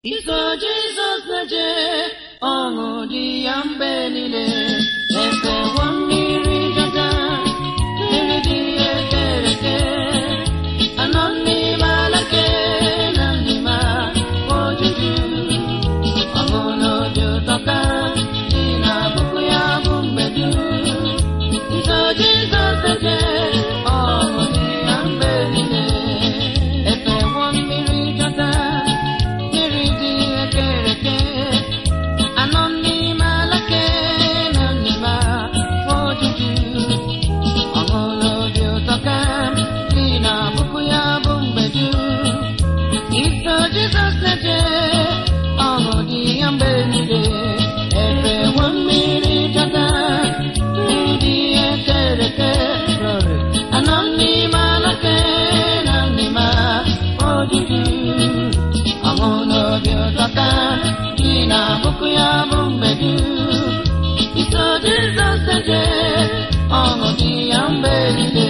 Iso Jizọs na-eje ọṅụ dị ya mgbe niile efewo mmiri dada mmiri dị ekereke anọ n'ime ala nke na n'ime ojuju ọṅụ n'obi ụtọ ka dị na puku ya bụ mgbe dum Iso Jizọs na-eje ọṅụ dị ya mgbe niile efewo mmiri dada mmiri dị ekereke anọ n'ime ala nke na n'ime ojuju ọṅụ n'obi ụtọ ka dị na puku ya bụ mgbe dum Iso Jizọs na-eje ọṅụ dị ya mgbe niile efewo mmiri dada mmiri dị ekereke anọ n'ime ala nke na n'ime ojuju ọṅụ n'obi ụtọ ka dị na puku ya bụ mgbe dum Iso Jizọs na-eje ọṅụ dị ya mgbe niile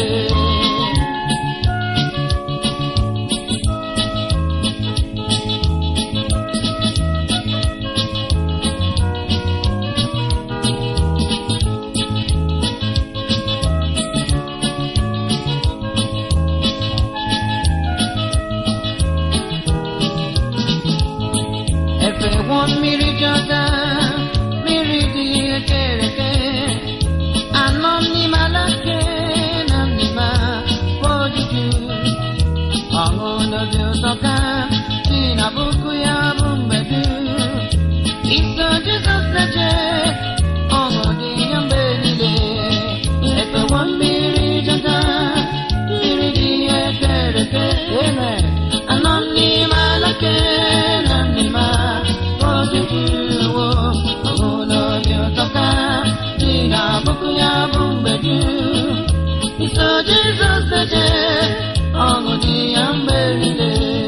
efewo mmiri jọda mmiri dị ekereke anọ n'ime ala nke na n'ime ojuju ọṅụ n'obi ụtọ ka si na puku ya bụ mgbe dum iso jizọs na-eje ọṅụ dị ya mgbe niile efewo mmiri jọda mmiri dị ekereke amen anọ n'ime ala nke na n'ime ojuju ọṅụ n'obi ụtọ ka dị na puku ya bụ mgbe dum iso jizọs na-eje ọṅụ dị ya mgbe niile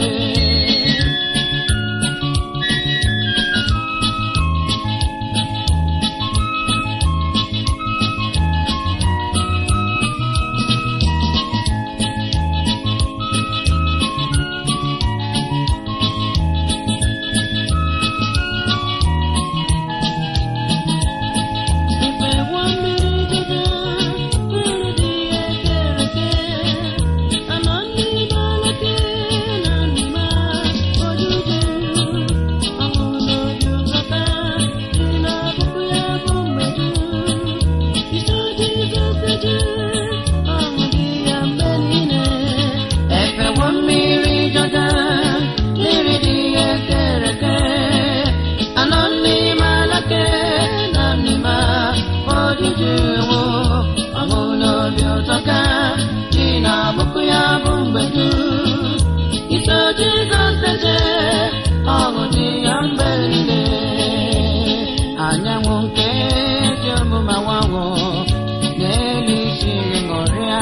Efewo mmiri dada mmiri dị ekereke anọ n'ime ala nke na n'ime ojuju ọṅụ n'obi ụtọ ka dị na puku ya bụ mgbe dum Iso Jizọs eje ọṅụ dị ya mgbe niile efewo mmiri dada mmiri dị ekereke anọ n'ime ala nke na n'ime ojuju ọṅụ n'obi ụtọ ka dị na puku ya bụ mgbe dum Iso Jizọs eje ọṅụ dị ya mgbe niile anyanwụ nke dị ọmụma nwanwụ n'elu isi ṅụrịa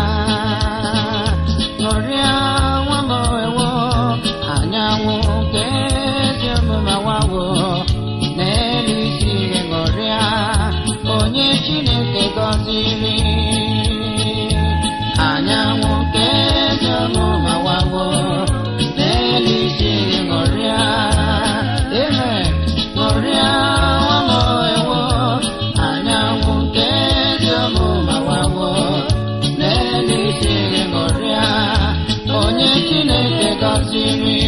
ṅụrịa nwa m ewo anyanwụ nke dị ọmụma nwanwụ n'elu isi ṅụrịa onye Chineke gọziri anyanwụ nke dị ọmụma nwanwụ n'elu isi ṅụrịa amen ṅụrịa nwa m ewo anyanwụ nke dị ọmụma nwanwụ n'elu isi ṅụrịa onye Chineke gọziri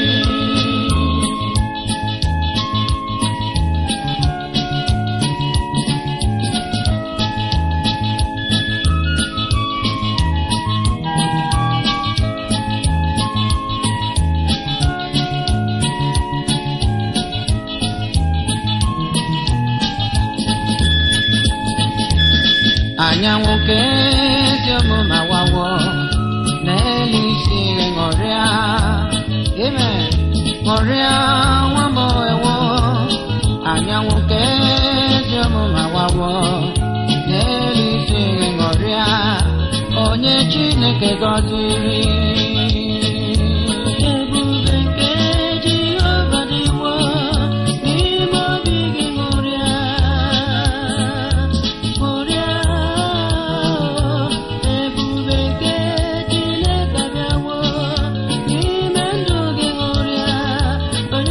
anyanwụ nke ezi ọmụma wawo n'elu isi ṅụrịa ime ṅụrịa nwa m ewo anyanwụ nke ezi ọmụma wawo n'elu isi ṅụrịa onye Chineke gọziri ebube nke Jehova dịwo n'ime obi gị ṅụrịa ṅụrịa ebube nke Chineke bịawo n'ime ndụ gị ṅụrịa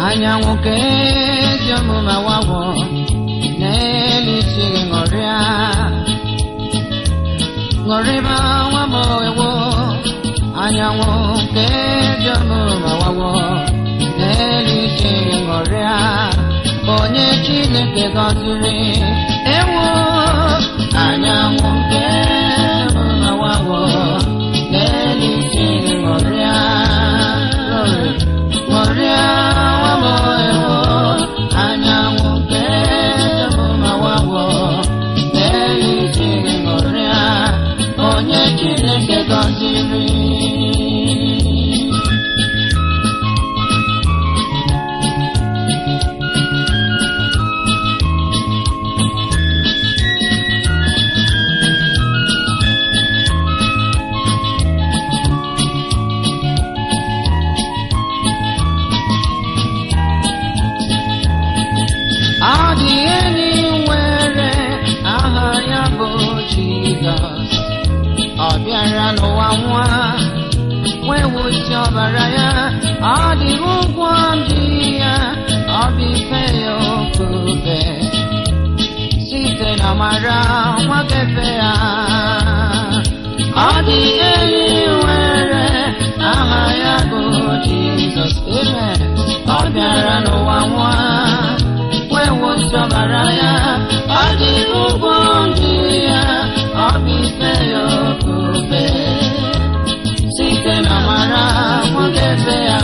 anyanwụ nke ezi omume wawọ n'elu isi gị ṅụrịa ṅụrịba nwa m ewo anyanwụ nke ezi omume wawọ n'elu isi gị ṅụrịa onye chineke gọziri ewo anyanwụ nke ezi omume wawọ n'elu isi gị ṅụrịa Glory. ṅụrịa nwa m ewo anyanwụ nke ezi omume wawọ n'elu isi gị ṅụrịa onye chineke gọziri Ọ dị enyi nwere aha ya bụ Jizọs ọ bịara n'ụwa nwa wee wusi ọbara ya ọ dị ụgwọ ndị ya ọ bụ ife ya ofufe site na mara nwakefe ya ọ dị enyi nwere aha ya bụ Jizọs amen ọ bịara n'ụwa nwa wee wusi ọbara ya ọ dị ụgwọ ndị ya ọ bụ ife ya ofufe site na mara nwakefe ya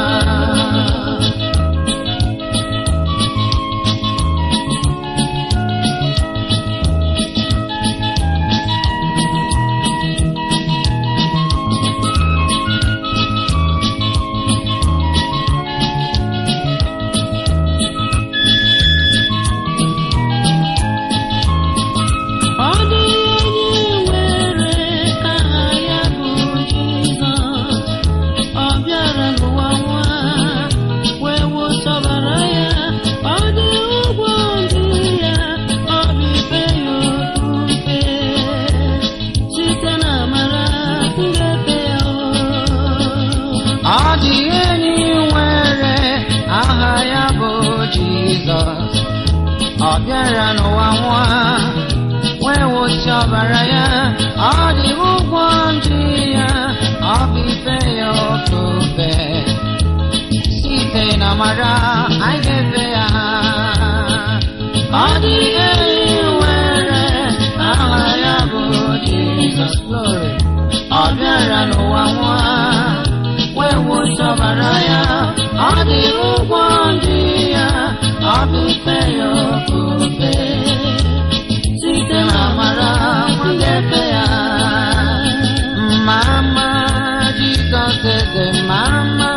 Ọ dị enyi nwere aha ya bụ Jizọs ọ bịara n'ụwa nwa wee wụsọbara ya ọ dị ụgwọ ndị ya ọ bụ ife ya ofufe site na amara ngafe ya ọ dị enyi nwere aha ya bụ Jizọs ọ bịara n'ụwa nwa wee wụsị ọbara ya ọ dị ụgwọ ndị ya ọ bụ ife ya ofufe site na mara anyị ga-efe ya ọ dị enyi nwere aha ya bụ Jizọs glory ọ bịara n'ụwa nwa wee wụsị ọbara ya ọ dị ụgwọ ndị ya ọ bụ ife ya ofufe site na amara nwagefe ya mama Jizọs eze mama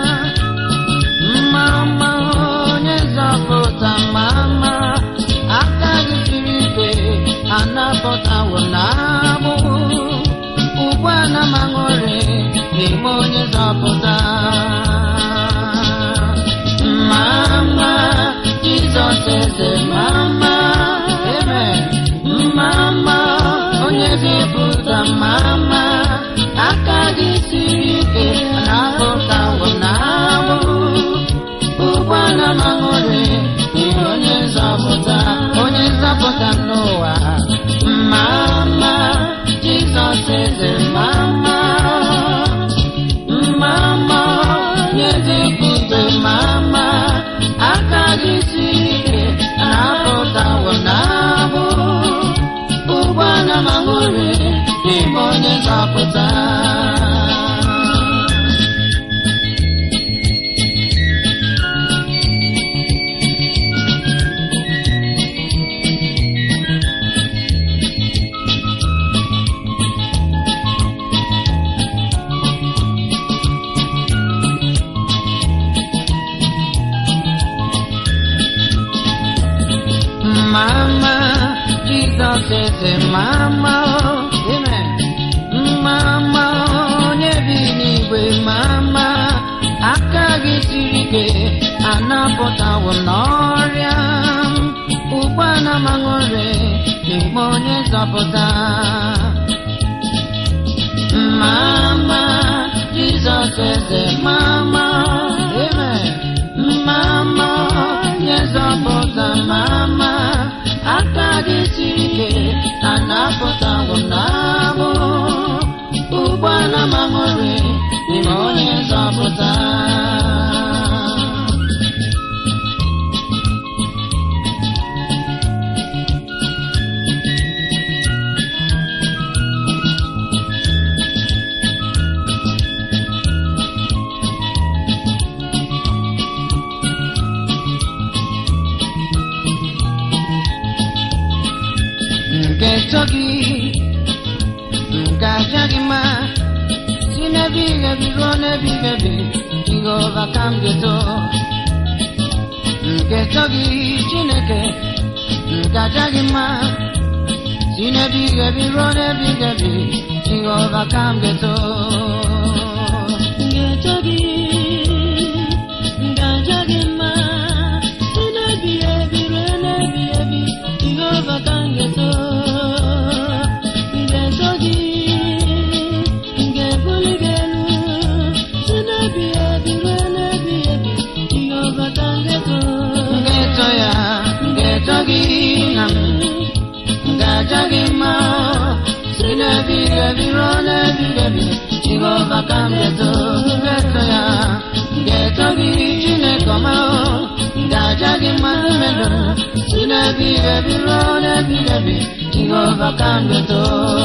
mama onye nzọpụta mama aka gị siri ike anapụtawo na agbụ ugbu a na m aṅụrị n'ime onye nzọpụta mama Jizọs eze mama amen mama onye zipụta mama aka gị siri ike na-apụtawo na agbụ ugbu a na m aṅụrị n'ihi onye nzọpụta onye nzọpụta n'ụwa mama Jizọs eze mama mama onye zipụta mama aka gị siri ike na-apụtawo na agbụ ugbu a na m aṅụrị n'ime onye nzọpụta Mama, Jesus is a mama, oh, amen. Mama, onye bi n'igwe, mama, aka gị siri ike, anapụtawo n'ọrịa. Ugbu a na m aṅụrị n'ime onye nzọpụta. Mama, Jesus is a mama, amen. Mama, mama aka gị siri ike na napụtawo m n'abụ ụgbọala mamori n'ime onye nzọpụta nke nsọ gị nke aja gị mma si n'ebe ihebi ruo n'ebe ihebi jehova ka m ga-eto nke nsọ gị chineke nke aja gị mma si n'ebe ihebi ruo n'ebe ihebi jehova ka m ga-eto Ngeto gị, ngaja gị mma, si n'ebi ebi ruo n'ebi ebi, Jehova ka ngeto. Ngeto gị, ngebuli gị elu, si n'ebi ebi ruo n'ebi ebi, Jehova ka ngeto. ngeto ya ngeto gị na m ngaja gị mma si n'ebe ihebi ruo n'ebe ihebi jehova ka m ga-eto ngeto ya ngeto gị chineke ọma ngaja gị mma n'ime ndụ m si n'ebe ihebi ruo n'ebe ihebi jehova ka m ga-eto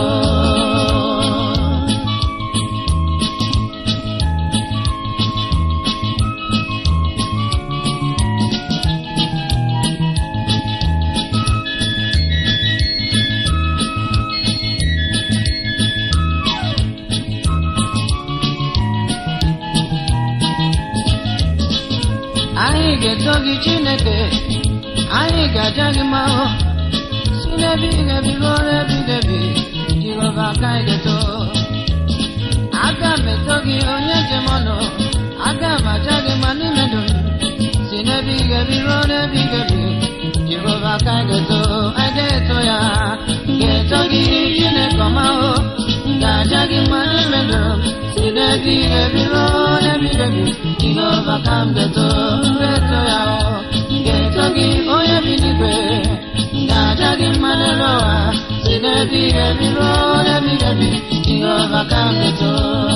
anyị ga-eto gị chineke anyị ga-aja gị mma si n'ebe ihebi ruo n'ebe ihebi jehova ka anyị ga-eto aga m eto gị onye njem ọnụ aga m aja gị mma n'ime ndụ m si n'ebe ihebi ruo n'ebe ihebi jehova ka anyị ga-eto anyị ga-eto ya ga-eto gị chineke ọma o ga-aja gị mma n'ime ndụ m si n'ebe ihebi ruo n'ebe ihebi jehova ka m ga-eto ga-eto ya o ga-eto gị onye bi n'igwe ga-aja gị mma n'elu ụwa si n'ebe ihebi ruo n'ebe ihebi jehova ka m ga-eto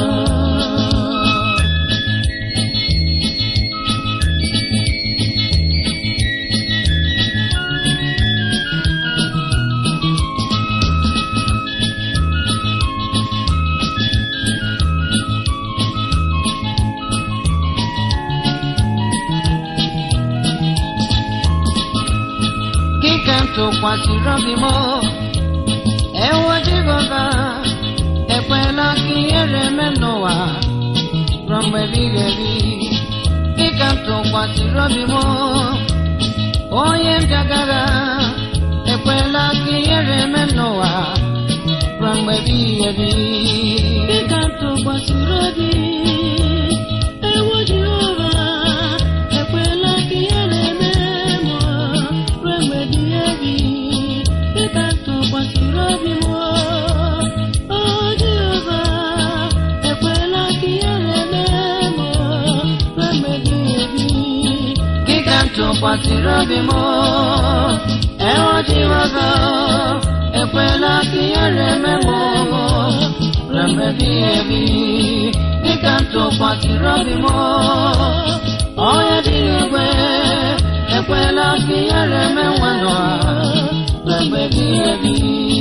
gị ka m tụkwasịrị obi m ewo jehova ekwela ka ihere eme m n'ụwa ruo mgbe ebighị ebi gị ka m tụkwasịrị obi m onye m bịagara ekwela ka ihere eme m n'ụwa ruo mgbe ebighị ebi Dịka m tụkwasịrị obi, ewo Jehova, ekwela ka ihere mee m ruo mgbe ebighị ebi. Dịka m tụkwasịrị obi m, o Jehova, ekwela ka ihere mee m ruo mgbe ebighị ebi. gị ka m tụkwasịrị obi m ewo jehova ekwela ka ihere eme m ruo mgbe ebighị ebi gị ka m tụkwasịrị obi m onye dị n'igwe ekwela ka ihere eme nwa n'ụwa ruo mgbe ebighị ebi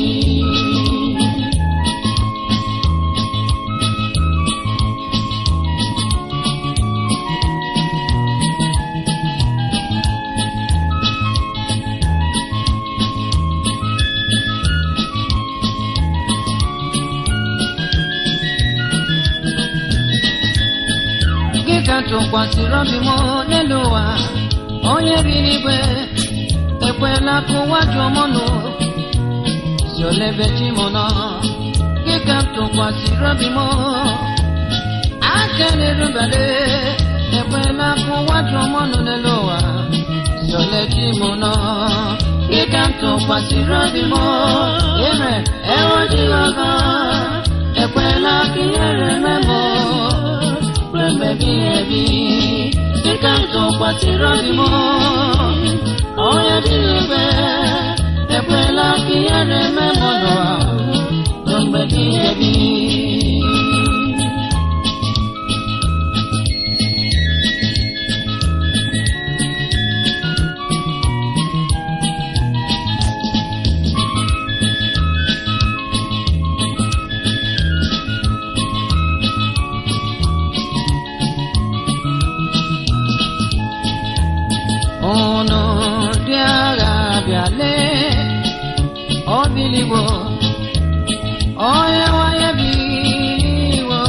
gị ka tụkwasịrị obi m n'elu ụwa onye bi n'igwe ekwela ka ụwa jụọ m ọnụ si olebe chi m nọ gị ka tụkwasịrị obi m aka na-erubale ekwela ka ụwa jụọ m ọnụ n'elu ụwa si ole chi m nọ gị ka tụkwasịrị obi m ire ewo jehova ekwela ka ihere mee m ruo mgbe ebighị ebi dịka m tụkwasịrị obi m onye dị ebe ekwela ka ihe na-eme mmadụ ahụ ruo mgbe dị ebi unu ndị agha bịale obiligbo onye nwanyị biliwo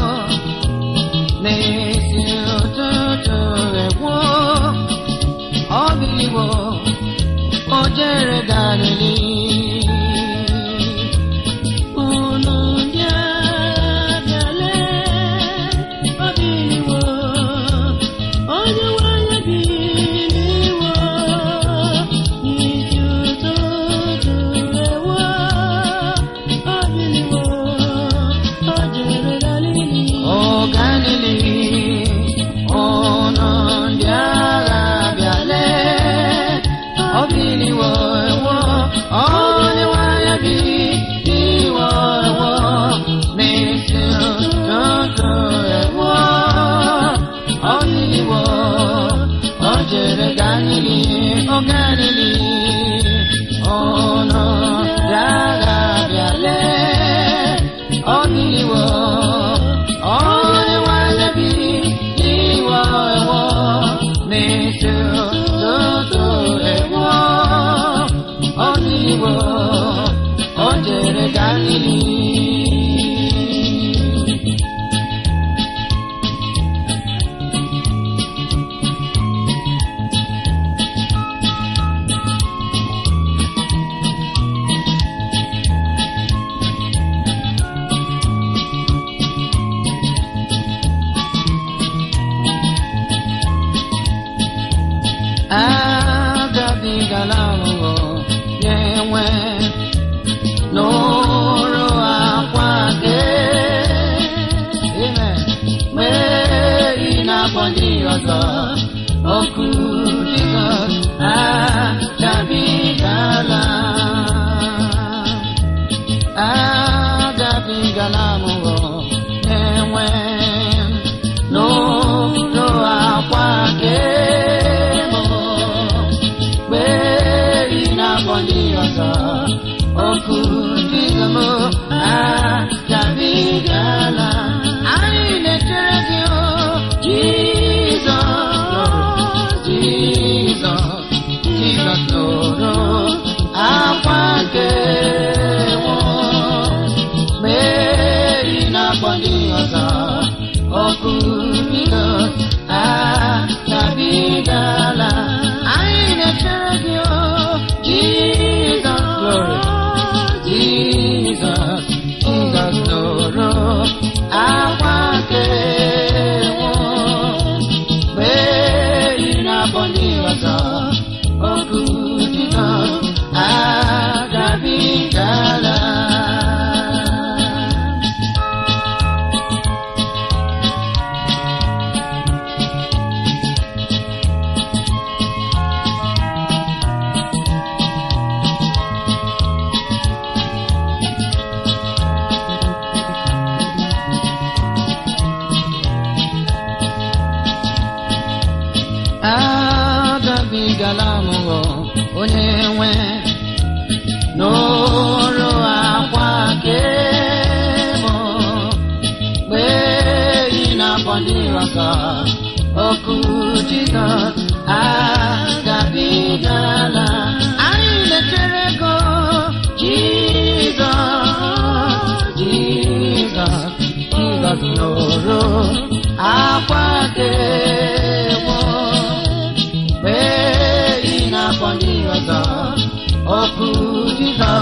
n'isi ụtụtụ egwu obiligbo o jere galili unu ndị agha bịale obiligbo onye nwanyị biliwo n'isi ụtụtụ ewo obiliwo o jere galili o galili ụnụ ndị agha bịale obiliwo ewo onye nwanyị biliwo ewo n'isi ụtụtụ ewo obiliwo o jere galili o galili ụnụ ndị agha bịale obiliwo onye nwanyị biliwo ewo n'isi ụtụtụ ewo obiliwo o jere galili agabigala ahụhụ na-enwe n'ụrụ akwa gị ime mgbe ị na-akpọ ndị ọzọ oku Jizọs agabigala agabigala ahụhụ na-enwe n'ụrụ akwa gị mgbe ị na-akpọ ndị ọzọ oku Jizọs agabigala anyị na-echere gị o Jizọs Jizọs Jizọs nụrụ akwa nke nwụọ mgbe ị na-akpọ ndị ọzọ oku Jizọs agabigala anyị na-echere gị o Jizọs glory Jizọs Jizọs nụrụ akwa nke nwụọ mgbe ị na-akpọ ndị ọzọ oku Jizọs agabigala agabigala mụọ onye nwe n'ụrụ akwa kemụ mgbe ị na-akpọ ndị ọzọ oku Jizọs agabigala anyị na-echere go Jizọs Jizọs Jizọs nụrụ akwa kemụ mgbe ị na-akpọ ndị ọzọ okwu Jizọs